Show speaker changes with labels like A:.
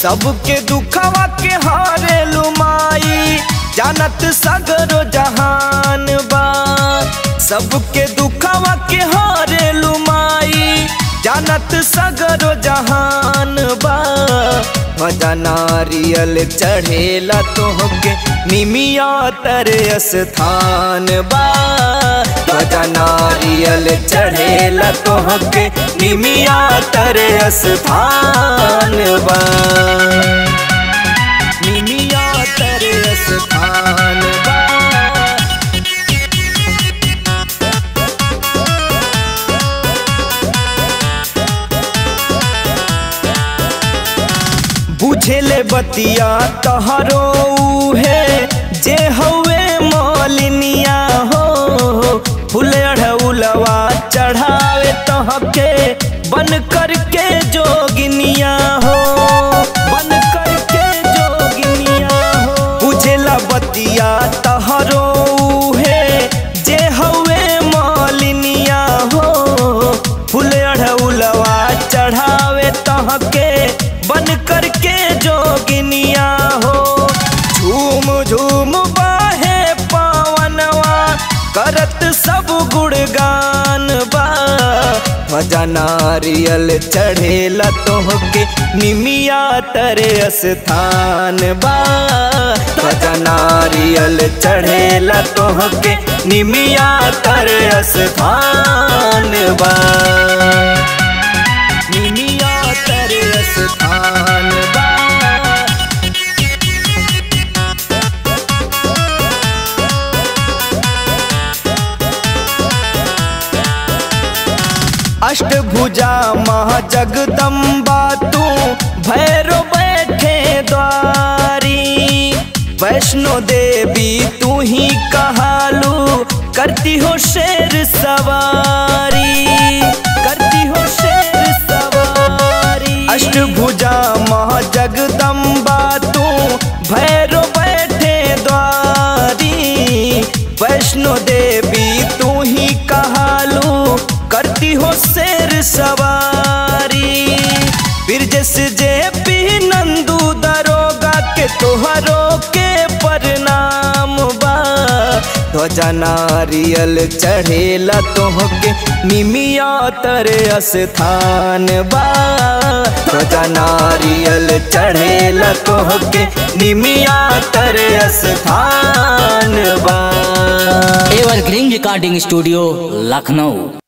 A: सबके दुखवा के हारे लुमाई जानत सगरो जहान बा सबके दुखवा के हारे लुमाई जानत सगरो जहान बा मजा नारियल चढ़ेला तोहके निमिया तरे स्थान बा मजा नारियल चढ़ेला तोहके निमिया तरे स्थान बा निमिया तरे स्थान बा बुझेले बतिया तहरो है जे हवे मौलिनिया हो फूल अढ़उलवा चढ़ावे तहके बन करके जोगिनिया हो बन करके जोगिनिया हो बुझेला बतिया तहरो है जे हवे मौलिनिया हो फूल अढ़उलवा चढ़ावे तहके बन करके जोगिनिया हो झूम झूम बाहे पावनवा करत सब गुणगान बा मजा नारियल चढ़ेला तोहके निमिया तरे स्थान बा मजा नारियल चढ़ेला तोहके निमिया तरे स्थान बा निमिया तरे स्थान बा अष्टभुजा महाजगदम्बा तू भैरो बैठे द्वारी वैष्णो देवी तू ही कहालू करती हो शेर सवारी करती हो शेर सवारी अष्टभुजा महाजगदम्बा तू भैरो बैठे द्वारी वैष्णो देवी तू ही कहालू करती हो शेर सवारी फिर जैसे जे पी नंदू दरोगा के तोहरो के प्रणाम बा ध्वजा नारियल चढ़ेला तोहके निमिया तरे स्थान बा ध्वजा नारियल चढ़ेला तोहके निमिया तरे स्थान बा
B: एवरग्रीन रिकॉर्डिंग स्टूडियो लखनऊ